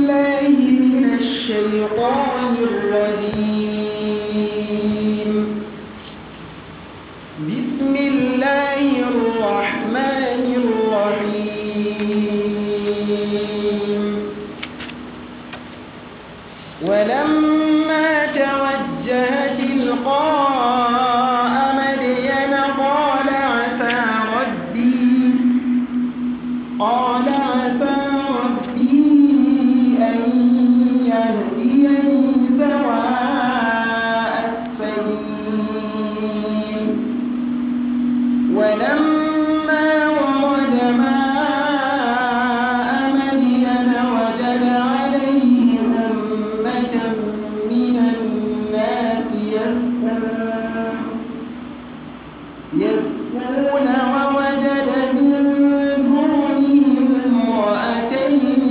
بالله من الشيطان الرجيم بسم الله الرحمن الرحيم ولما توجه تلقاء مدين قال عسى ربي قال عسى ربي أن يهديني سواء السبيل ولما ورد ماء مدين وجد عليه أمة من الناس يسقون يسقون ووجد من دونهم امرأتين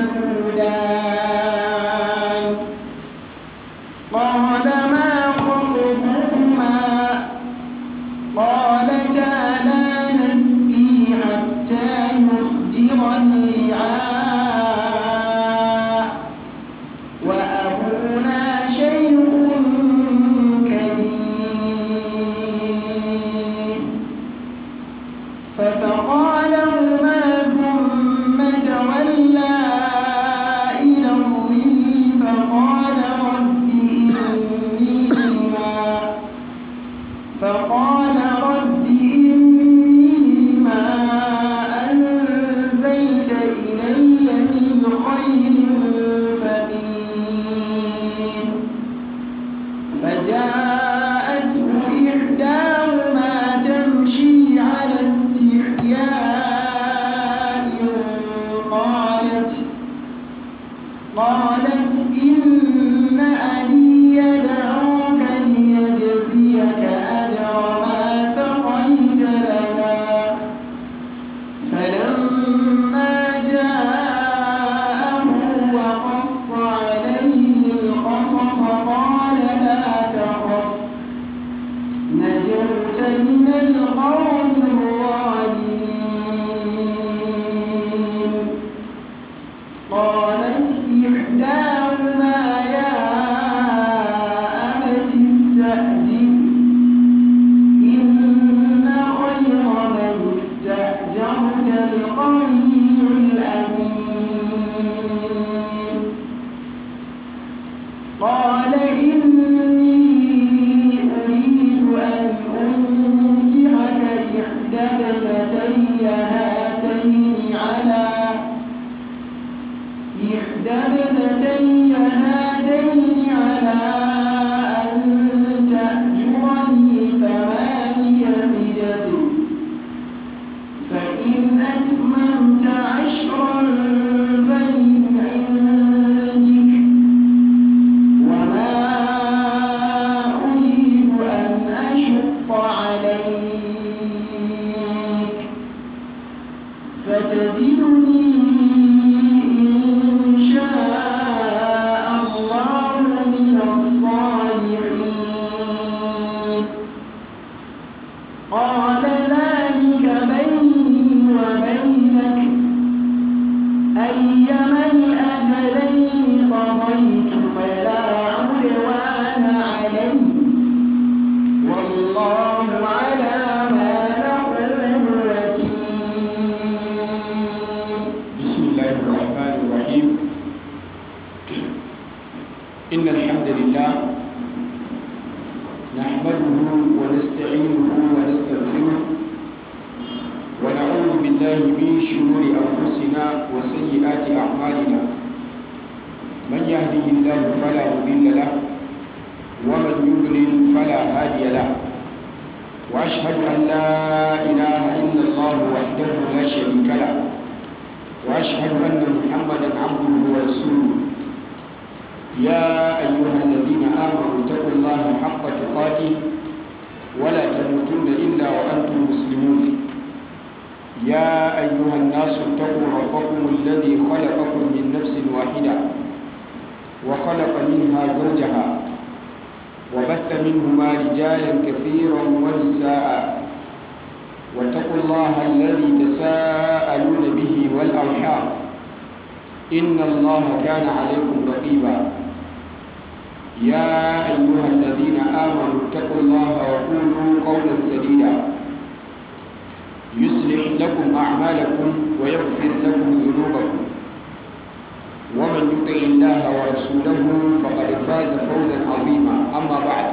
تذودان قال ما خطبكما قالتا لا نسقي حتى يصدر الرعاء وأبونا شيخ كبير فسقى لهما ثم تولى إلى الظل فقال رب إني لما فقال رب إني لما أنزلت إلي من خير فقير فجاءته إحداهما تمشي على استحياء قالت قالت إن أبي يدعوك ليجزيك أجر ما سقيت لنا فلما جاءه وقص عليه القصص قال لا تخف نجوت من القوم الظالمين قالت إحداهما يا أبت استأجر إن خير من استأجرت القوي الأمين قال إني أريد أن أنكحك إحدى ابنتي هاتين على إحدى ابنتي هاتين على أن تأجرني ثماني حجج فإن أتممت عشرا فمن عندك وما أريد أن أشق عليك فتجدني إن شاء الله من الصالحين قال ذلك بيني وبينك أيما الأجلين قضيت فلا عدوان علي والله على ما نقول وكيل بسم الله الرحمن الرحيم إن الحمد لله نحمده ونستعينه ونستغفره ونعوذ بالله من شرور أنفسنا وسيئات أعمالنا من يهده الله فلا مضل له ومن يضلل فلا هادي له وأشهد أن لا إله إلا الله وحده لا شريك له وأشهد أن محمدا عبده ورسوله يا أيها الذين آمنوا اتقوا الله حق تقاته ولا تموتن إلا وأنتم مسلمون يا أيها الناس اتقوا ربكم الذي خلقكم من نفس واحدة وخلق منها زوجها وبث منهما رجالا كثيرا ونساء واتقوا الله الذي تساءلون به والأرحام إن الله كان عليكم رقيبا يا أيها الذين آمنوا اتقوا الله وقولوا قولا سديدا يصلح لكم أعمالكم ويغفر لكم ذنوبكم ومن يطع الله ورسوله فقد فاز فوزا عظيما أما بعد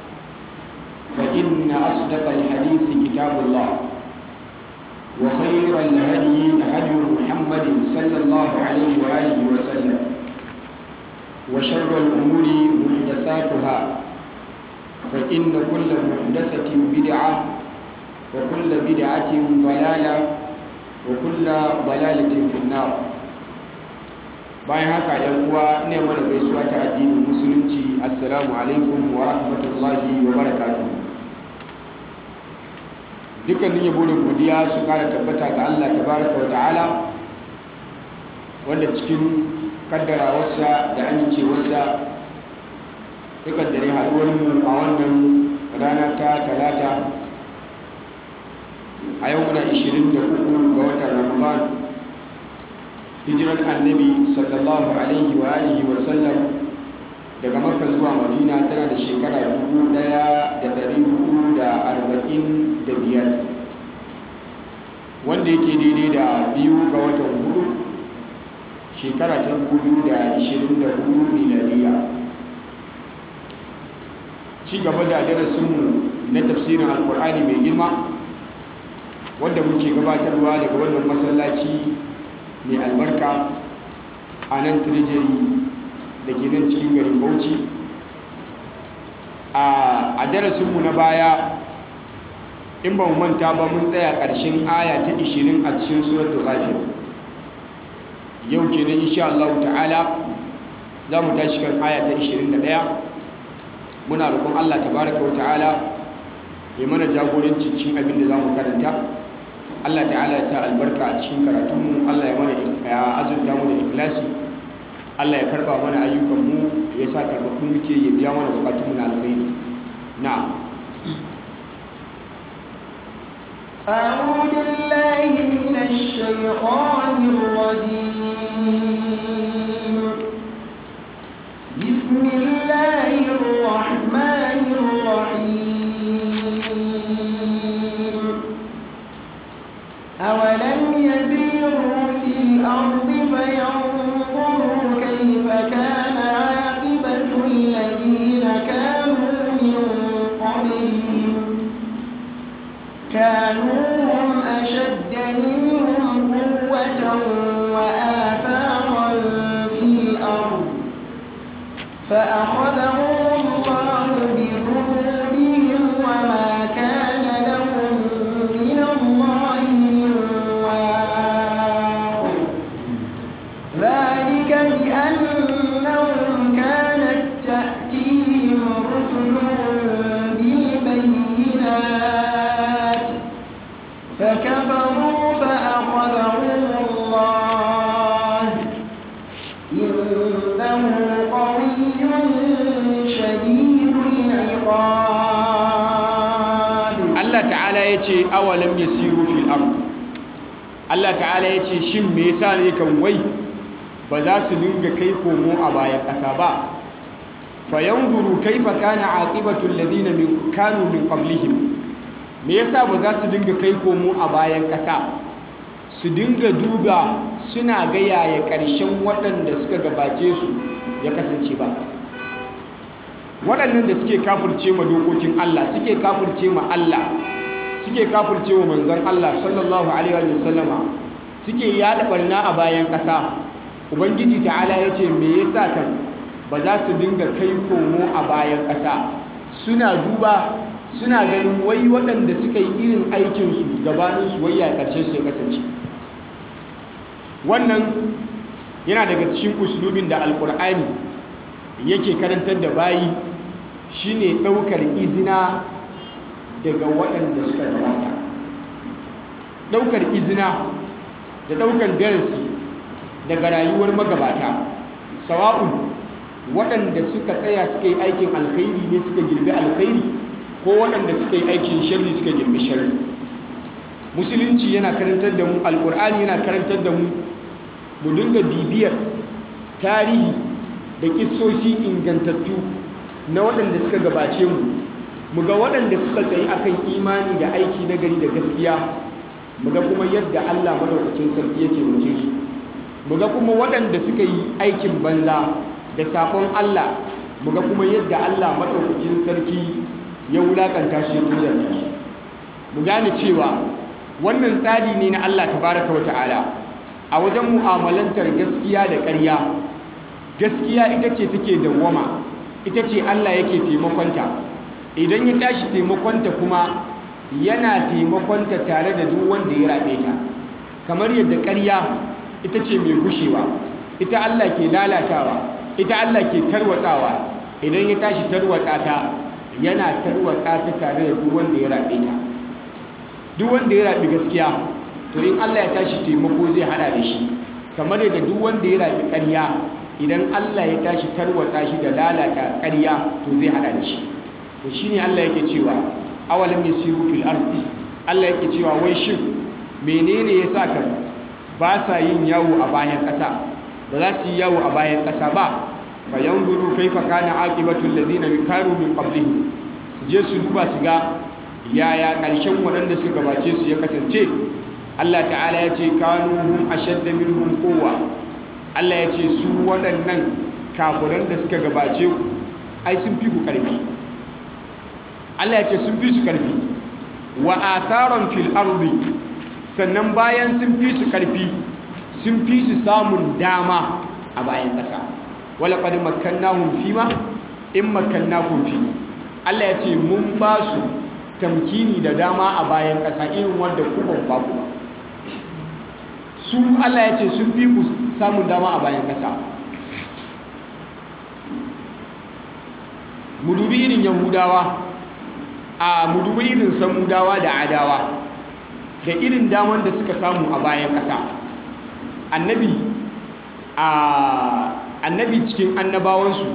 فإن أصدق الحديث كتاب الله وخير الهدي هدي محمد صلى الله عليه وآله وسلم وشر الأمور محدثاتها فإن كل محدثة بدعة وكل بدعة ضلالة وكل ضلالة في النار bayan haka yan uwa ne mana gaisuwa ta addinin musulunci assalamu alaikum wa rahmatullahi wa barakatuh dukkanin yabo da godiya su kara tabbata ga Allah tabaraka wa ta'ala wanda cikin kaddarawarsa da amincewarsa ya kaddare haɗuwar mu a wannan rana ta talata a yau muna 23 ga watan ramadan hijirar annabi sallallahu alaihi wa alihi wa sallam daga makka zuwa madina tana da shekara 1445 wanda yake daidai da biyu ga watan hudu shekara ta 2024 miladiya ci gaba da darasinmu na tafsirin alkur'ani mai girma wanda muke gabatarwa daga wannan masallaci mai albarka a nan tirjiri da ke nan cikin garin bauchi a darasinmu na baya in ba mu manta ba mun tsaya ƙarshen aya ta 20 a cikin suratul ghafir yau kenan insha Allah ta'ala za mu tashi kan aya ta 21 muna roƙon Allah tabaraka wa ta'ala ya mana jagoranci cikin abin da za mu karanta Allah ta'ala ya sa albarka a cikin karatunmu Allah ya mana ya azurta mu da ikhlasi Allah ya karba mana ayyukanmu ya sa karɓaɓɓun muke ya biya mana bukatunmu na alkhairi na'am أعوذ بالله من الشيطان الرجيم بسم الله الرحمن الرحيم أولم يسيروا في الأرض فينظروا كيف كان عاقبة الذين كانوا من قبلهم كانوا هم أشد منهم قوة وآثارا في الأرض فأخذهم الله بذنوبهم وما كان لهم من الله من واق ذلك بأنهم كانت تأتيهم رسلهم بالبينات فكفروا فأخذهم الله إنه قوي شديد العقاب Allah ta'ala ya ce awalam yasiru fil ard Allah ta'ala ya ce shin me yasa ne kan wai ba za su dinga kai komo a bayan ƙasa ba fayanzuru kaifa kana aqibatu alladhina min kanu min qablihim me yasa ba za su dinga kai komo a bayan ƙasa su dinga duba suna ga yaya ƙarshen waɗanda suka gabace su ya kasance ba waɗannan da suke kafirce ma dokokin Allah suke kafirce ma Allah suke kafirce wa manzon Allah sallallahu alaihi wa sallama suke yada barna a bayan ƙasa ubangiji ta'ala ya ce me yasa kan ba za su dinga kai komo a bayan ƙasa suna duba suna ganin wai waɗanda suka yi irin aikinsu gabaninsu wai ya ƙarshe su ya kasance wannan yana daga cikin uslubin da alkur'ani yake karantar da bayi shine ɗaukar izina daga waɗanda suka gabata ɗaukar izina da ɗaukar darasi daga rayuwar magabata sawa'un waɗanda suka tsaya suka yi aikin alkhairi ne suka girbi alkhairi ko waɗanda suka yi aikin sharri suka girbi sharri musulunci yana karantar da mu alkur'ani yana karantar da mu mu dinga bibiyar tarihi da kissoshi ingantattu na waɗanda suka gabace mu mu ga waɗanda suka tsayi akan imani da aiki na gari da gaskiya mu ga kuma yadda Allah madaukakin sarki yake mace su mu ga kuma waɗanda suka yi aikin banza da sakon Allah mu ga kuma yadda Allah madaukakin sarki ya wulakanta shi ya tuzarta shi mu gane cewa wannan tsari ne na Allah tabaraka wa ta'ala a wajen mu'amalantar gaskiya da ƙarya gaskiya ita ce take dawwama ita ce Allah yake taimakonta idan ya tashi taimakonta kuma yana taimakonta tare da duk wanda ya rabe ta kamar yadda ƙarya ita ce mai gushewa ita Allah ke lalatawa ita Allah ke tarwatsawa idan ya tashi tarwatsa ta yana tarwatsa ta tare da duk wanda ya rabe ta duk wanda ya rabi gaskiya to in Allah ya tashi taimako zai hada da shi kamar yadda duk wanda ya rabi ƙarya idan Allah ya tashi tarwatsa shi da lalata ƙarya to zai hada da shi to shine Allah yake cewa awalam yasiru fil ardi Allah yake cewa wai shin menene yasa ka ba sa yin yawo a bayan ƙasa ba za su yi yawo a bayan ƙasa ba fa yanzuru kaifa kana aqibatu alladhina karu min qablihim su je su duba su ga yaya ƙarshen waɗanda suka gabace su ya kasance Allah ta'ala ya ce kanu hum ashadda minhum quwwa Allah ya ce su waɗannan kafiran da suka gabace ku ai sun fi ku ƙarfi Allah ya ce sun fi su ƙarfi wa atharan fil ardi sannan bayan sun fi su ƙarfi sun fi su samun dama a bayan ƙasa wala qad makkannahum fima in makkannakum fi Allah ya ce mun ba su tamkini da dama a bayan ƙasa irin wanda ku ban ba ku su Allah ya ce sun fi ku samun dama a bayan ƙasa mu dubi irin yahudawa a mu dubi irin samudawa da adawa da irin daman da suka samu a bayan ƙasa annabi a annabi cikin annabawansu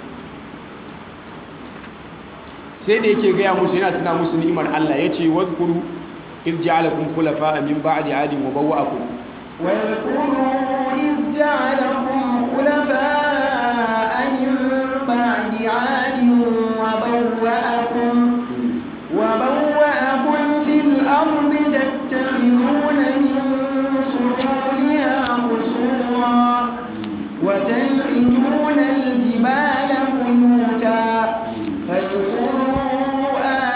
sai da yake gaya musu yana tuna musu ni'imar Allah ya ce wadkuru iz ja'alakum khulafa min ba'di 'adin wa bawwa'akum واذكروا إذ جعلكم خلفاء من بعد عاد وبوأكم وبوأكم في الأرض تتخذون من سحورها قصورا وتنحتون الجبال بيوتا فاذكروا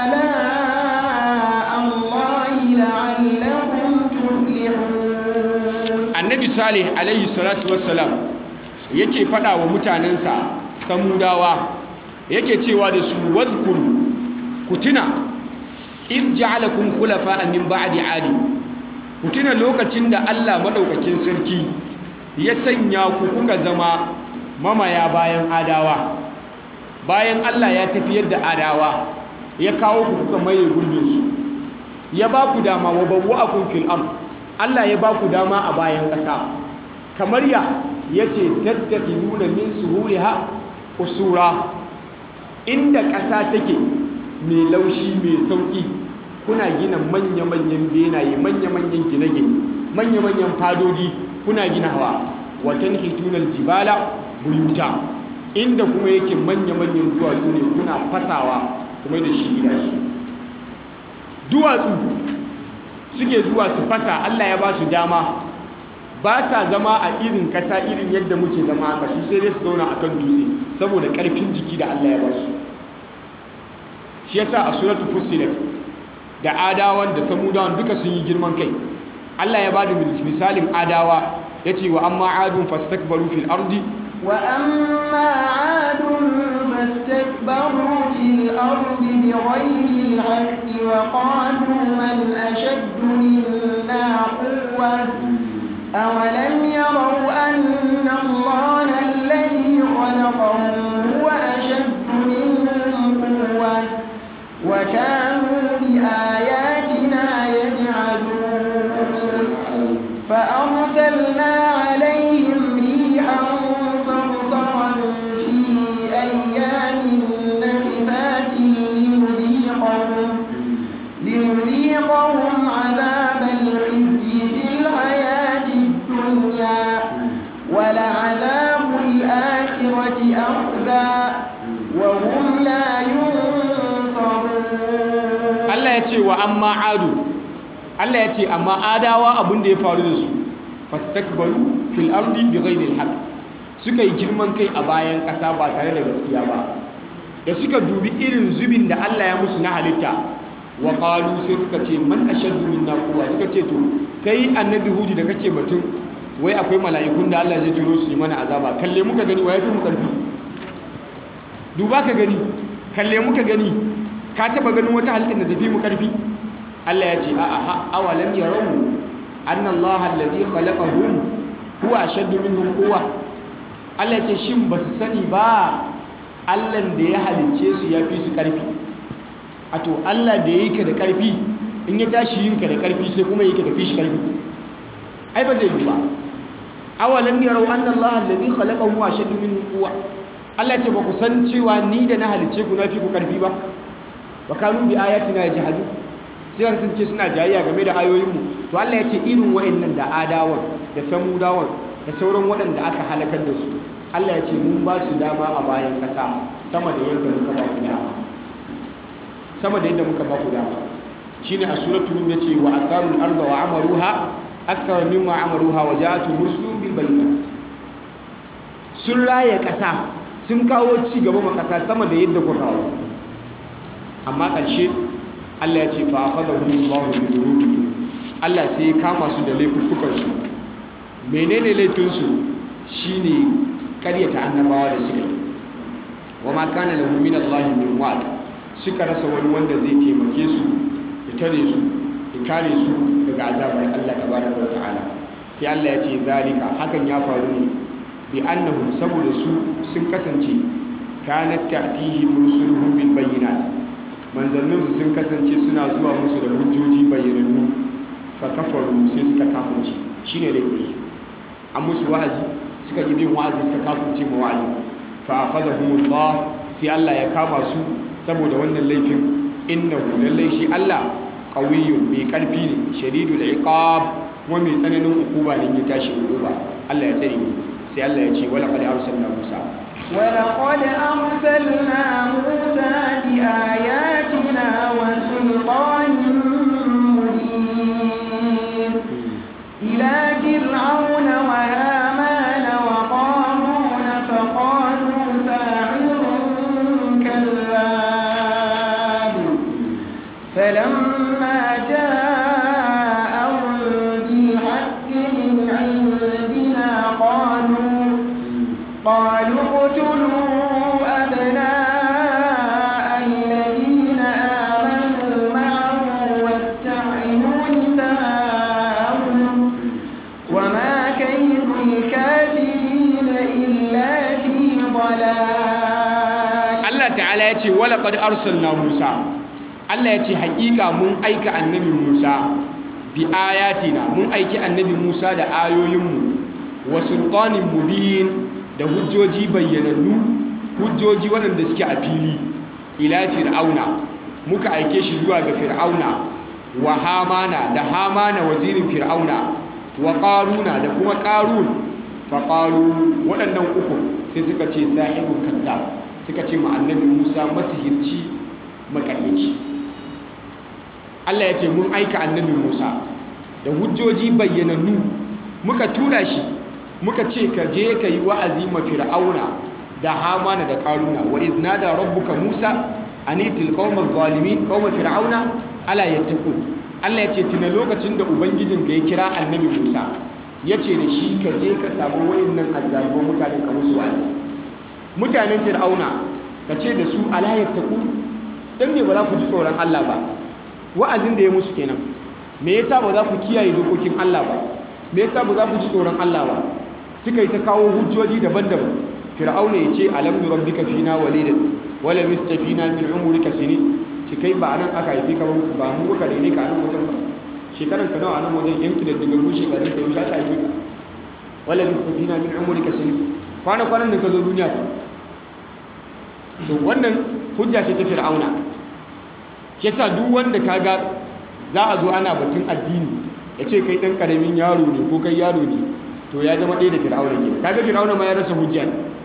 آلاء الله لعلكم تفلحون annabi salih alaihi salatu wassalam yake fada wa mutanensa samudawa yake cewa da su wadhkuru ku tuna in ja'alakum khulafa min ba'di 'adi ku tuna lokacin da Allah madaukakin sarki ya sanya ku kuka zama mamaya bayan adawa bayan Allah ya tafiyar da adawa ya kawo ku kuka maye gurbin su ya ba ku dama wa bawwa'akum fil ard Allah ya ba ku dama a bayan ƙasa kamar ya yace tattaqiduna min suhuriha usura inda ƙasa take mai laushi mai sauki kuna gina manya-manyan benaye manya-manyan gine-gine manya-manyan fadodi kuna gina hawa watan hitunar jibala buyuta inda kuma yake manya-manyan duwatsu ne kuna fasawa kuma da shi gidaje duwatsu suke zuwa su fasa Allah ya ba su dama ba sa zama a irin kasa irin yadda muke zama a kasu sai dai su zauna a kan dutse saboda ƙarfin jiki da Allah ya ba su shi yasa a suratu fussilat da adawan da samudawan duka sun yi girman kai Allah ya ba da misalin adawa ya ce wa amma adun fastakbaru fil ardi وأما عاد فاستكبروا في الأرض بغير الحق وقالوا من أشد منا قوة أولم يروا أن الله الذي خلقهم هو أشد منهم قوة وكانوا بآياتنا يجحدون فأرسلنا عليهم ريحا صرصرا في أيام نحفات لنذيقهم لنذيقهم عذاب الخزي في الحياة الدنيا ولعذاب أخذا وهم لا ينصرون Allah ya ce wa amma adu Allah ya ce amma adawa abin da ya faru da su fastakbaru fil ardi bighairi alhaq suka yi girman kai a bayan ƙasa ba tare da gaskiya ba da suka dubi irin zubin da Allah ya musu na halitta wa qalu sai suka ce man ashaddu minna quwwa suka ce to kai annabi hudi da kake batun wai akwai mala'ikun da Allah zai turo su yi mana azaba kalle muka gani wa yafi mu karfi duba ka gani kalle muka gani ka taba ganin wata halittar da tafi mu karfi Allah ya ce a'a ha awalam yarawu anna Allah alladhi khalaqahum huwa ashaddu minhum quwwa Allah ya ce shin ba su sani ba Allah da ya halicce su ya fi su karfi a to Allah da ya yi ka da karfi in ya tashi yin ka da karfi sai kuma yi ka tafi shi karfi ai ba zai yi ba awalam yarau anna Allah alladhi khalaqahum huwa ashaddu minhum quwwa Allah ya ce ba ku san cewa ni da na halicce ku na fi ku karfi ba wa kanu bi ayatina yajhadu sai sun ce suna jayayya game da ayoyinmu to Allah ya ce irin wa'annan da adawan da samudawan da sauran waɗanda aka halakar da su Allah ya ce mun ba su dama a bayan ƙasa sama da yadda muka ba ku dama sama da yadda muka ba ku dama shine a suratul rum yace wa asarul arda wa amaruha akthar mimma amaruha wa ja'atu rusulun bil bayyinat sun raye ƙasa sun kawo ci gaba ma ƙasa sama da yadda ku kawo amma ƙarshe Allah ya ce fa akhadahu Allahu bi dhunubihim Allah sai ya kama su da laifukan su menene laifin su shine karyata annabawa da suka yi wa ma kana lahu min Allah min wa'd suka rasa wani wanda zai taimake su ya tare su ya kare su daga azabar Allah tabaraka wa ta'ala sai Allah ya ce zalika hakan ya faru ne bi annahum saboda su sun kasance kanat ta'tihim rusuluhum bil bayyinat manzanninsu sun kasance suna zuwa musu da hujjoji bayyanannu fa kafaru sai suka kafirce shine laifin su an musu wa'azi suka yi bin wa'azi suka kafirce ma wa'azi fa akhadahumullah sai Allah ya kama su saboda wannan laifin innahu lallai shi Allah qawiyyun mai karfi ne shadidul iqab kuma mai tsananin hukuma ne ya tashi hukuma Allah ya tsare mu sai Allah ya ce wala qad arsalna Musa ولقد أرسلنا موسى بآياتنا وسلطان مبين إلى فرعون وهامان وقارون فقالوا ساحر كذاب فلما جاءهم بالحق من عندنا قالوا قالوا اقتلوا أبناء الذين آمنوا معه واستحيوا نساءهم وما كيد الكافرين إلا في ضلال Allah ta'ala ya ce wala qad arsalna Musa Allah ya ce haƙiƙa mun aika annabi Musa bi ayatina mun aiki annabi Musa da ayoyinmu wa sultanin mubin da hujjoji bayyanannu hujjoji waɗanda suke a fili ila fir'auna muka aike shi zuwa ga fir'auna wa hamana da hamana wazirin fir'auna wa qaruna da kuma qarun fa qalu waɗannan uku sai suka ce sahibun kazzab suka ce ma annabi Musa masihirci makaryaci Allah ya ce mun aika annabi Musa da hujjoji bayyanannu muka tura shi muka ce ka je ka yi wa'azi ma fir'auna da hamana da karuna wa iznada rabbuka Musa anitil qaumal zalimin qauma fir'auna ala yattaqun Allah ya ce tuna lokacin da ubangijinka ya kira annabi Musa ya ce da shi ka je ka samu wayannan azzaliman mutanen ka musu wa'azi mutanen fir'auna ka ce da su ala yattaqun dan me ba za ku ji tsoron Allah ba wa'azin da ya musu kenan me yasa ba za ku kiyaye dokokin Allah ba me yasa ba za ku ji tsoron Allah ba suka yi ta kawo hujjoji daban-daban fir'auna ya ce alam nurabbika fina walidan wala mistafina min umrika sinin ci kai ba nan aka haifi ka ba mu muka daine ka nan wajen ba shekaran ka nawa a nan wajen yanki da daga mu shekarun ka yau ta haifi ka wala mistafina min umrika sinin kwana kwanan da ka zo duniya fa to wannan hujja ce ta fir'auna yasa duk wanda kaga za a zo ana batun addini ya ce kai ɗan ƙaramin yaro ne ko kai yaro ne to ya zama ɗaya da fir'auna ke kaga fir'auna ma ya rasa hujja ne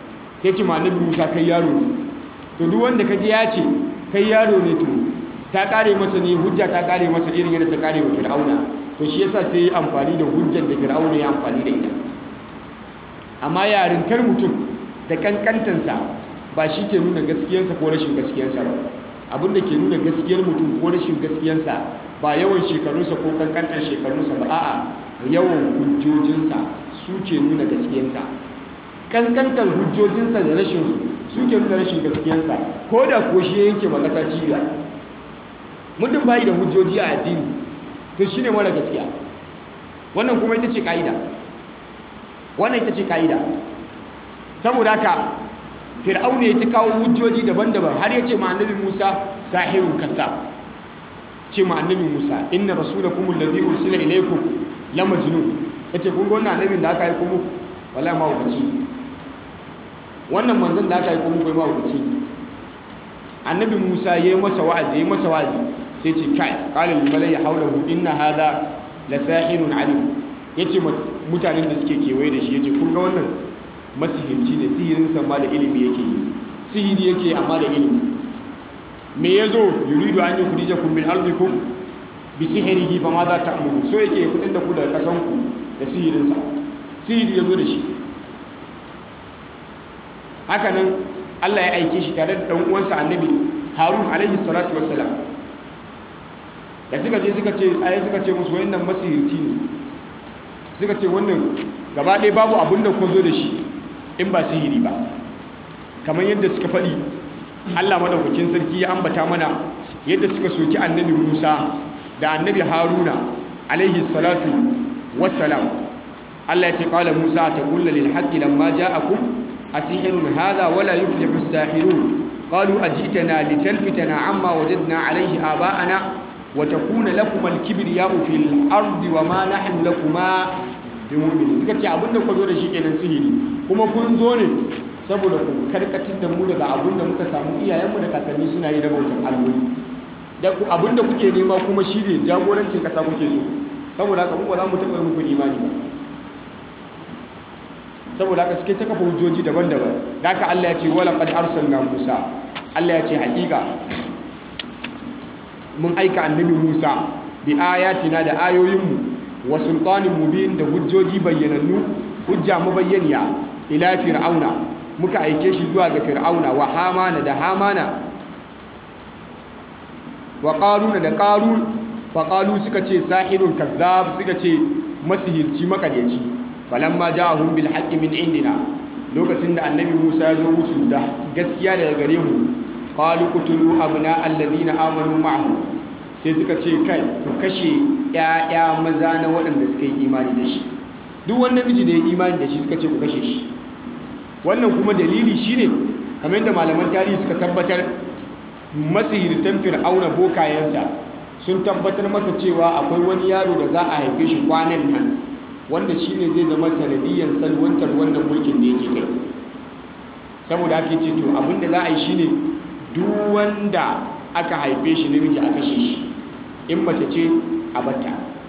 sai ce ma annabi Musa kai yaro ne to duk wanda kaji ya ce kai yaro ne to ta kare masa ne hujja ta kare masa irin yadda ta kare wa Fir'auna to shi yasa sai ya amfani da hujjar da Fir'auna ya amfani da ita amma yarintar mutum da kankantansa ba shi ke nuna gaskiyarsa ko rashin gaskiyarsa ba abinda ke nuna gaskiyar mutum ko rashin gaskiyarsa ba yawan shekarunsa ko kankantar shekarunsa ba a'a yawan hujjojinsa su ke nuna gaskiyarsa kankantar hujjojinsa da rashin su ke nuna rashin gaskiyarsa ko da ko shi yanke ba kasa cibiya mutum bayi da hujjoji a addini to shine mara gaskiya wannan kuma ita ce ka'ida wannan ita ce ka'ida saboda haka fir'auna ya ta kawo hujjoji daban-daban har ya ce ma annabi Musa sahirun kazzab ce ma annabi Musa inna rasulakum allazi ursila ilaykum la majnun yace kun ga wannan annabin da aka yi kuma wallahi ma hukaci wannan manzon da aka yi kuma kai ma hukaci annabi Musa yayi masa wa'azi yayi masa wa'azi sai ce kai qala lil malai hawlahu inna hadha la sahirun alim yace mutanen da suke kewaye da shi yace kun ga wannan masihirci ne sihirin ma da ilimi yake yi sihiri yake amma da ilimi me yazo yuridu an yukhrijakum min ardikum bi sihrihi fa madha ta'muru so yake fitar da ku daga kasan ku da sihirin sa sihiri yazo da shi haka nan Allah ya aike shi tare da dan uwansa annabi Harun alaihi salatu wassalam da suka je suka ce ayi suka ce musu wayannan masihirci ne suka ce wannan gaba ɗaya babu abin da ku zo da shi in ba sihiri ba kamar yadda suka faɗi Allah madaukakin sarki ya ambata mana yadda suka soki annabi Musa da annabi Haruna alaihi salatu wassalam Allah ya ce qala Musa taqulla lil haqqi lamma ja'akum asihirun hadha wala yuflihu as-sahirun qalu ajitana litalfitana amma wajadna alaihi aba'ana wa takuna lakum al-kibriya'u fil ardi wa ma nahnu lakuma bimu'minin suka ce abinda ku zo da shi kenan sihiri kuma kun zo ne saboda ku karkatar da mu daga abinda muka samu iyayenmu da kakanni suna yi na bautan alloli da ku abinda kuke nema kuma shi ne jagorancin kasa kuke so saboda haka mu ba za mu taɓa muku imani ba saboda haka suke ta kafa hujjoji daban-daban da haka Allah ya ce wala qad arsalna Musa Allah ya ce haƙiƙa mun aika annabi Musa bi ayatina da ayoyinmu wa sultanin mubin da hujjoji bayyanannu hujja mabayyaniya ila fir'auna muka aike shi zuwa ga fir'auna wa hamana da hamana wa qaruna da qarun fa qalu suka ce sahirun kazzab suka ce masihirci makaryaci falamma ja'ahum bil haqqi min indina lokacin da annabi Musa ya zo musu da gaskiya daga gare mu qalu qutulu abna alladhina amanu ma'ahu sai suka ce kai ku kashe ‘ya'ya maza na waɗanda suka yi imani da shi duk wani namiji da ya yi imani da shi suka ce ku kashe shi wannan kuma dalili shi ne kamar yadda malaman tarihi suka tabbatar masihirtan fir'auna bokayensa sun tabbatar masa cewa akwai wani yaro da za a haife shi kwanan nan wanda shi ne zai zama sanadiyyar salwantar wannan mulkin da yake kai saboda ake ce to abinda za a yi shi ne duk wanda aka haife shi namiji a kashe shi in mace ce a batta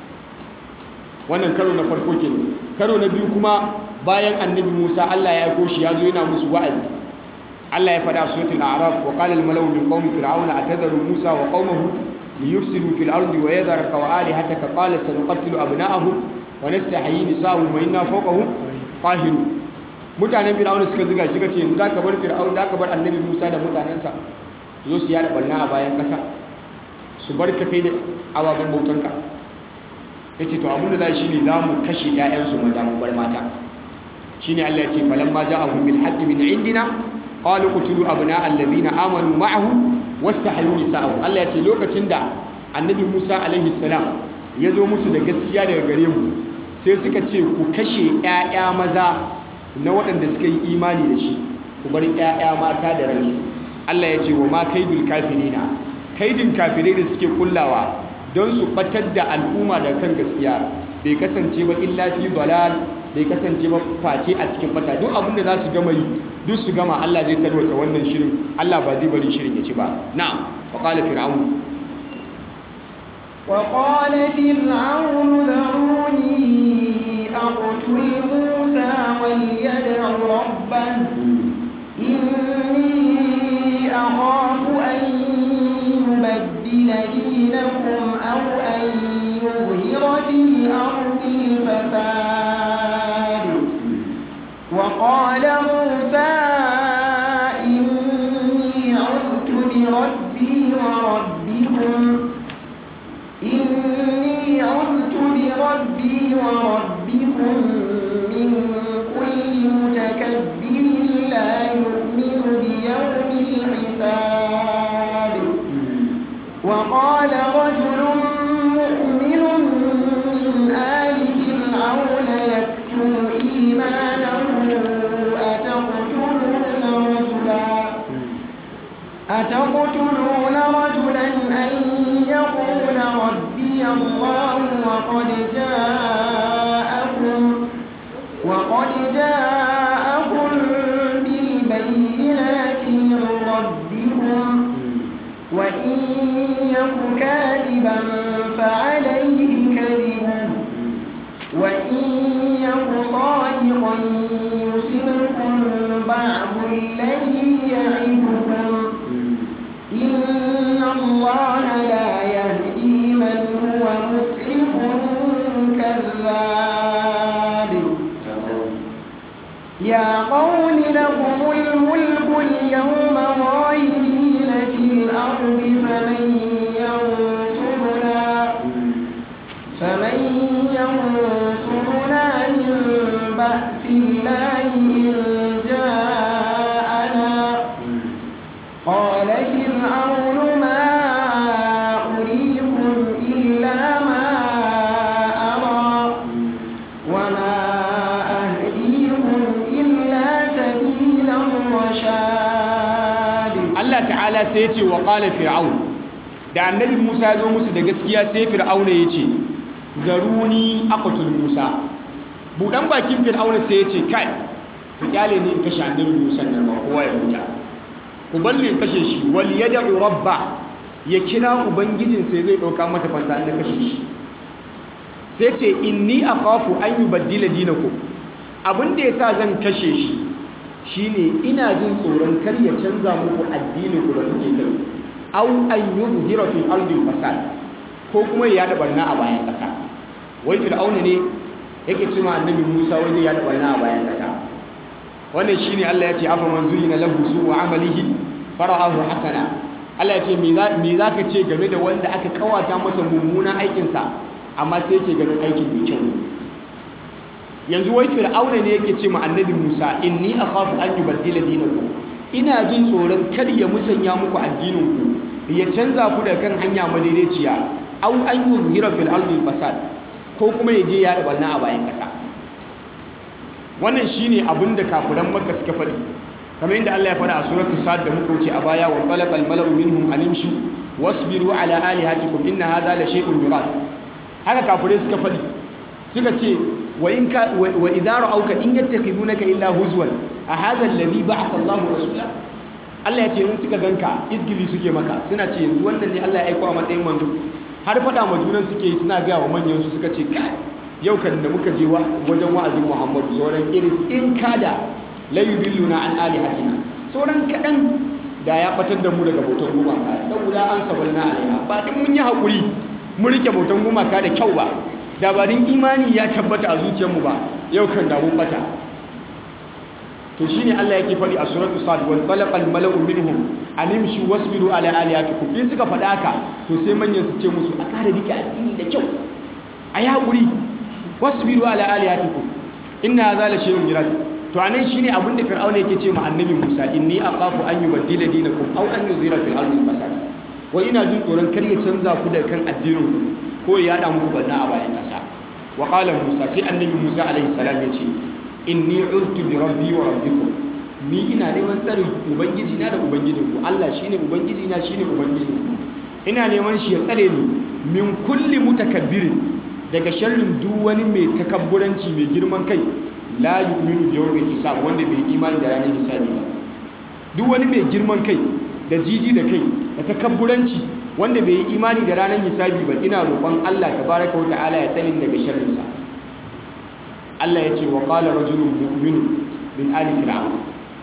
wannan karo na farko ke karo na biyu kuma bayan annabi musa allah ya aiko shi ya zo yana musu wa'azi allah ya faɗa suratul a'raf wa qala al-malaw min qaumi fir'auna atadharu musa wa qaumahu liyufsidu fil ardi wa yadharaka wa alihataka qala sanuqattilu abna'ahum wa nastahyi nisa'ahum wa inna fawqahum qahirun mutanen fir'auna suka ziga shi kace yanzu zaka bar fir'auna zaka bar annabi musa da mutanensa zo su yada barna a bayan kasa su bar ka kai da ababen bautanka ya ce to abinda za shi ne za mu kashe ‘ya'yansu maza mu bar mata shi ne Allah ya ce falon ma ja abu bil haƙƙi min indina ƙwalin kuturu abu na allazi na amanu ma'ahu wasu hayu nisa'ahu Allah ya ce lokacin da annabi musa alaihi salam ya zo musu da gaskiya daga gare mu sai suka ce ku kashe ‘ya'ya maza na waɗanda suka yi imani da shi ku bar ‘ya'ya mata da ransu Allah ya ce wa ma kaidul kafirina kaidin kafirai da suke kullawa don su batar da al'umma da kan gaskiya bai kasance ba illa fi dalal bai kasance ba face a cikin bata duk abin da za su gama yi duk su gama Allah zai tarwata wannan shirin Allah ba zai bari shirin ya ci ba na'am wa qala fir'aun wa qala fir'aun da'uni aqtul musa wal yad'u rabbahu ربكم إني عذت بربي وربكم من كل متكبر لا يؤمن بيوم الحساب وقال رجل مؤمن من آل فرعون يكتم إيمانه أتقتلون رجلا أتقتلون رجلا أن يقول ربي الله وقد جاءكم وقد جاءكم بالبينات من ربكم وإن يك كاذبا فعليه كذبه وإن يك صادقا يصبكم بعض الذي يعدكم إن الله لا يهدي من هو مسرف كذاب يا قوم لكم الملك اليوم ظاهرين في الأرض فمن ينصرنا فمن ينصرنا من بأس الله إن جاءنا قال فرعون ما أريكم إلا ما أرى وما أهديكم إلا سبيل الرشاد Allah ta'ala sai ya ce wa qala fir'aun da annabi Musa ya zo musu da gaskiya sai fir'auna ya ce zaruni aqtul Musa budan bakin fir'auna sai ya ce kai ku kyale ni in kashe annabi Musa nan ba kowa ya huta ku balle in kashe shi wal yad'u rabba ya kira ubangijin sai zai dauka mata fansa in kashe shi sai ce inni akhafu an yubaddila dinakum abin da yasa zan kashe shi shine ina jin tsoron kar ya canza muku addinin ku da kuke kai aw an yuzhira fil ardi fasad ko kuma ya yada barna a bayan kasa wai fir'auna ne yake cewa annabi Musa wai zai yada barna a bayan kasa wannan shine Allah ya ce afa man zuyina lahu su'u amalihi fara'ahu hasana Allah ya ce me za me zaka ce game da wanda aka kawata masa mummunan aikin sa amma sai yake ganin aikin mai kyau yanzu wai fir'auna ne yake ce ma annabi Musa inni akhafu an yubaddila dinakum ina jin tsoron kar ya musanya muku addinin ku ya canza ku daga kan hanya madaidaiciya aw an yuzhira fil ardi fasad ko kuma ya je ya barna a bayan kasa wannan shine abin da kafiran makka suka faɗi kamar yadda Allah ya faɗa a suratul sad da muka wuce a baya wa qalaqal mala'u minhum animshu wasbiru ala alihatikum inna hadha la shay'un yurad haka kafirai suka faɗi suka ce wa in ka wa idza ra'awka in yattakhidunaka illa huzwan a hadha alladhi ba'atha Allahu rasula Allah ya ce in suka ganka izgili suke maka suna ce yanzu wannan ne Allah ya aika a matsayin manzo har faɗa ma junan suke yi suna gaya wa manyan su suka ce kai yau kan da muka je wajen wa'azin Muhammadu sauran irin in kada la yudilluna an alihatina sauran kaɗan da ya batar da mu daga bautan gumaka saboda an sabalna alaiha ba din mun yi hakuri mun rike bautan gumaka da kyau ba da ba din imani ya tabbata a zuciyarmu ba yau kan da mun bata to shine Allah yake faɗi a suratul sad wal balaqal mala'u minhum animshu wasbiru ala alihatikum in suka faɗa haka to sai manyan su ce musu a kare rike addini da kyau ayi hakuri wasbiru ala alihatikum inna hadha la shay'un jirad to anan shine abin da fir'auna yake ce ma annabi Musa inni aqafu an yubaddila dinakum aw an yuzira fil ardi fasad wa ina jin tsoron kar ya canza ku da kan addinin ku ko ya yada muku banna a bayan kasa wa qala Musa sai annabi Musa alaihi salam ya ce inni uztu bi rabbi wa rabbikum ni ina neman tsarin ubangiji na da ubangijin ku Allah shine ubangiji na shine ubangijin ku ina neman shi ya tsare ni min kulli mutakabbirin daga sharrin duk wani mai takabburanci mai girman kai la yu'minu bi yawmil hisab wanda bai imani da ranar hisabi ba duk wani mai girman kai da jiji da kai da takabburanci wanda bai yi imani da ranar hisabi ba ina roƙon Allah tabaraka wa ta'ala ya tsare daga sharrin sa Allah ya ce wa qala rajulun mu'min min ali fir'aun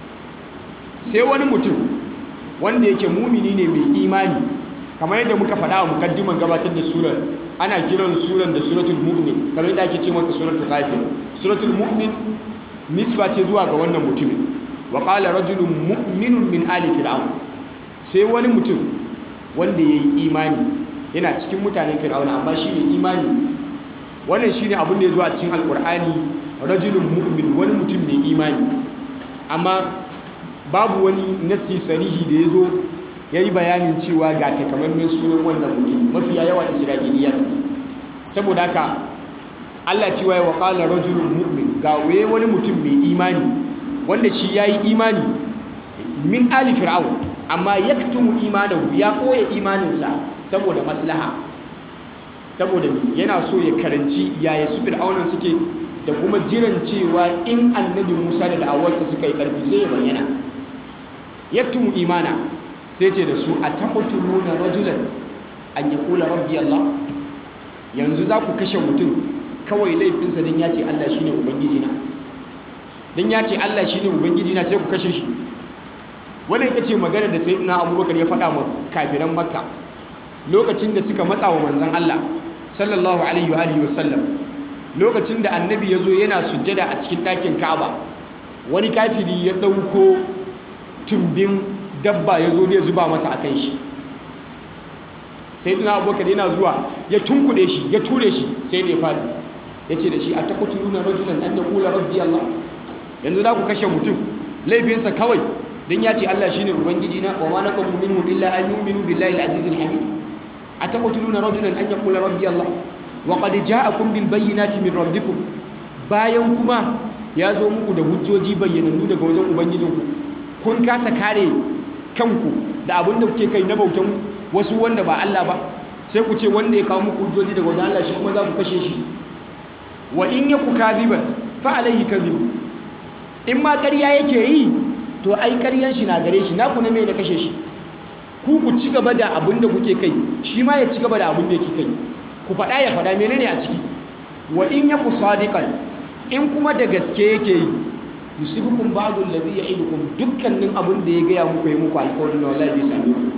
sai wani mutum wanda yake mumini ne mai imani kamar yadda muka faɗa a mukaddiman gabatar da surar ana kiran surar da suratul mu'min kamar yadda ake ce mata suratul ghafir suratul mu'min nisba ce zuwa ga wannan mutumin wa qala rajulun mu'minun min ali fir'aun sai wani mutum wanda yayi imani yana cikin mutanen fir'auna amma shi ne imani wannan shine abin da ya zo a cikin alkur'ani rajulun mu'min wani mutum mai imani amma babu wani nassi sarihi da ya zo ya yi bayanin cewa ga takamaiman sunan wannan mutum mafiya yawa isra'iliya saboda haka Allah cewa ya waƙala rajulun mu'min ga waye wani mutum mai imani wanda shi ya yi imani min ali fir'aun amma yaktumu imanahu ya koya imaninsa saboda maslaha saboda yana so ya karanci yaya su fir'aunan suke da kuma jiran cewa in annabi Musa da da'awarsa suka yi karfi sai ya bayyana yaktumu imana sai ce da su ataqtuluna rajulan an yaqula rabbi Allah yanzu za ku kashe mutum kawai laifinsa dan ya ce Allah shine ubangiji na dan ya ce Allah shine ubangiji na sai ku kashe shi wannan ita ce magana da sayyidina Abubakar ya faɗa wa kafiran Makka lokacin da suka matsa wa manzon Allah sallallahu alaihi wa alihi wasallam lokacin da annabi ya zo yana sujjada a cikin ɗakin Ka'aba wani kafiri ya ɗauko tumbin dabba ya zo zai zuba masa akan shi sayyidina Abubakar yana zuwa ya tunkuɗe shi ya ture shi sai da ya fadi ya ce da shi a taqtuluna rajulan an yaqula rabbi Allah yanzu za ku kashe mutum laifinsa kawai dan ya ce Allah shine ubangiji na wa ma naqamu minhu illa an yu'minu billahi al-aziz al-hamid ataqtuluna rajulan an yaqula rabbi Allah wa qad ja'akum bil bayyinati min rabbikum bayan kuma ya zo muku da hujjoji bayyanannu daga wajen ubangijinku kun kasa kare kanku da abin da kuke kai na bautan wasu wanda ba Allah ba sai ku ce wanda ya kawo muku hujjoji daga wajen Allah shi kuma za ku kashe shi wa in yaku kadhiban fa alayhi kadhib in ma ƙarya yake yi to ai ƙaryan shi na gare shi naku na mai da kashe shi ku ku ci gaba da abin da kuke kai shi ma ya ci gaba da abin da yake kai ku faɗa ya faɗa menene a ciki wa in yaku sadiqan in kuma da gaske yake yi yusibukum ba'du allazi ya'idukum dukkanin abin da ya gaya muku yi muku alƙawarin wallahi zai same ku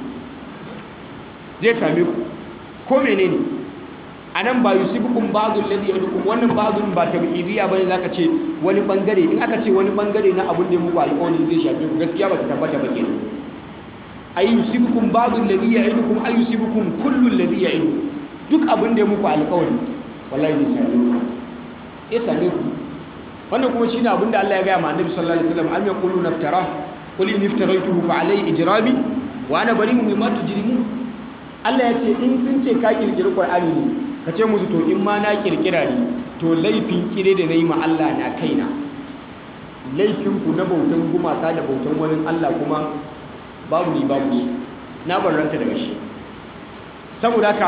zai same ku ko menene anan ba yusibukum ba'du allazi ya'idukum wannan ba'dun ba tabi'idiyya bane zaka ce wani bangare in aka ce wani bangare na abin da ya muku alƙawari zai shafe ku gaskiya ba ta tabbata ba kenan ay yusibukum ba'du allazi ya'idukum ay yusibukum kullu allazi ya'idukum duk abin da ya muku alƙawari wallahi zai same ku ya same ku wannan kuma shine abin da Allah ya gaya ma Annabi sallallahu alaihi wasallam am yaqulu naftara qul in iftaraytuhu fa alayhi ijrami wa ana bari'un mimma tujrimun Allah ya ce in sun ce ka kirkiri Qur'ani ne ka ce musu to in ma na kirkira ne to laifin kire da nayi ma Allah na kaina laifin ku na bautan gumaka da bautan wani Allah kuma babu ni babu ni na barranta daga shi saboda haka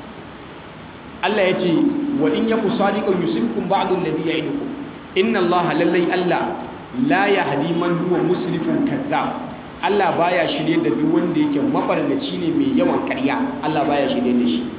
Allah ya ce wa in yaku sadiqan yusibkum ba'du alladhi ya'idukum inna Allah lallai Allah la yahdi man huwa musrifun kazzab Allah baya shirye da duk wanda yake mabarnaci ne mai yawan ƙarya Allah baya shirye da shi